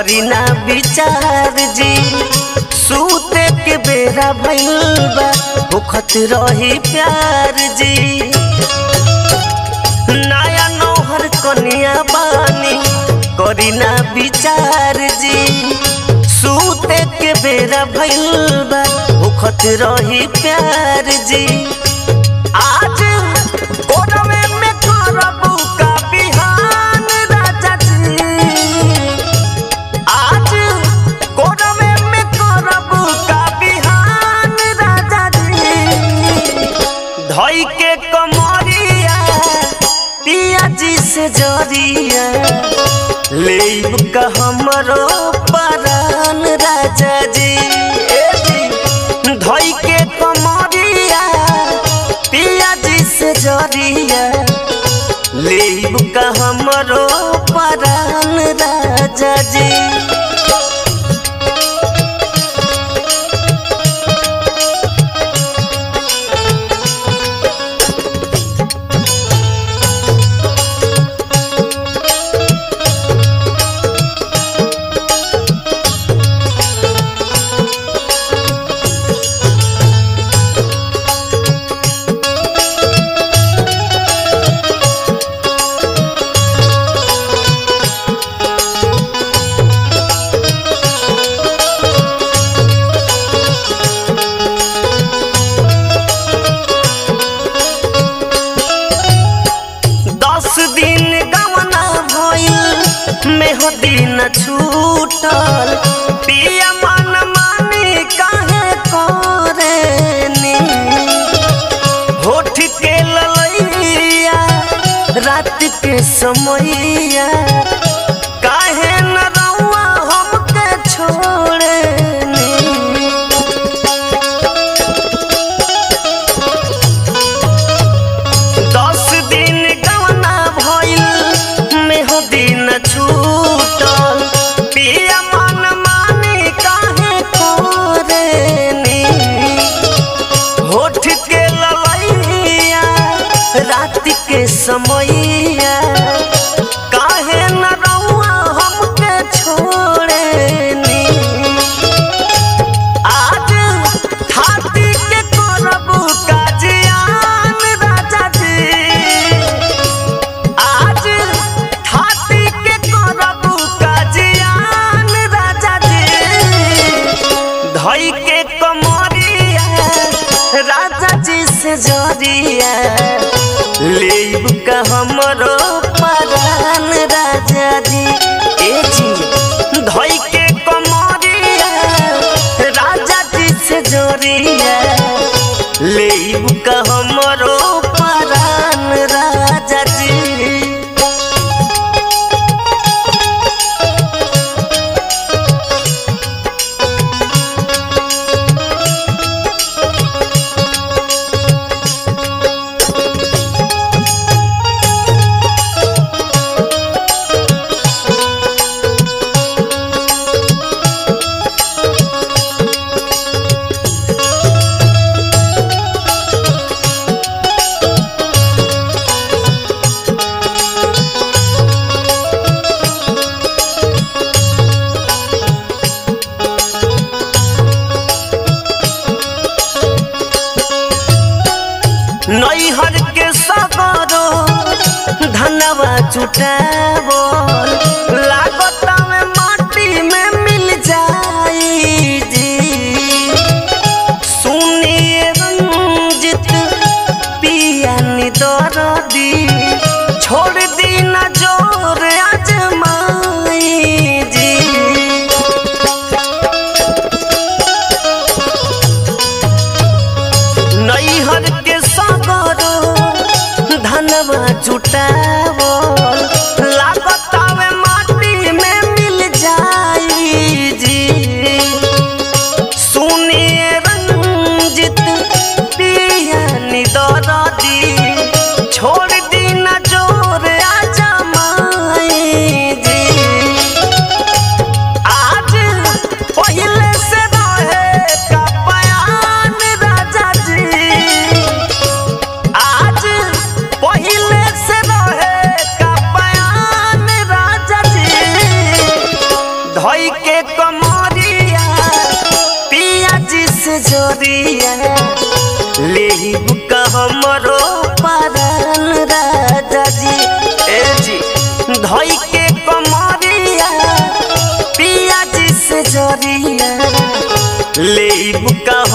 करी ना विचार जी सूते के बेरा भइल बा भुखत रही प्यार जी नया नौहर कनिया बानी करी ना विचार जी सूते के बेरा भइल बा भुखत रही प्यार जी आज कोरवे में करबू का बिहान राजा जी आज कोरवे में करबू का बिहान राजा जी धई के कमरिया पिया जी से जरिया लेब का हमरो परान राजा जी ए जी धई के कमरिया पिया जी से जरिया लेब का हमरो परान राजा जी दस दिन गवना भइल मेहदी न छूटल पिया मन मानी काहे करेनी होठ के ललैया रात के समैया काहे न रउआ हमके छोड़ेनी दस दिन गवना भइल मेहदी न छूटल पिया मन मानी काहे करेनी होठ के ललैया रात के समैया काहे न रउआ हमके छोड़ेनी आज हाथी के करबू का जियान राजा जी आज हाथी के करबू का जियान राजा जी धई के कमरिया राजा जी से जरिया लेब का हमरो परान राजा जी ए जी धई के कमरिया राजा जी से जरिया लेब का हमरो परान राजा जी नैहर के सगरो धनवा जुटावो लागत में माटी में मिल जाई जी सुनिए रंजित पिया निदर दी छोड़ दी न जोर आजमाई जी नैहर के सगरो धनवा जुटावो लागतावे माटी में मिल जाई जी सुनिए रंजित पिया निदर दी छोड़ दी न जोर आजमाई जी आज पहिले से रहे का बयान राजा जी आज पहिले से रहे से जोरिया ले बुका हमरो पारन राजा जी ए जी धोई के कमरिया पिया जी से जोरिया ले बुका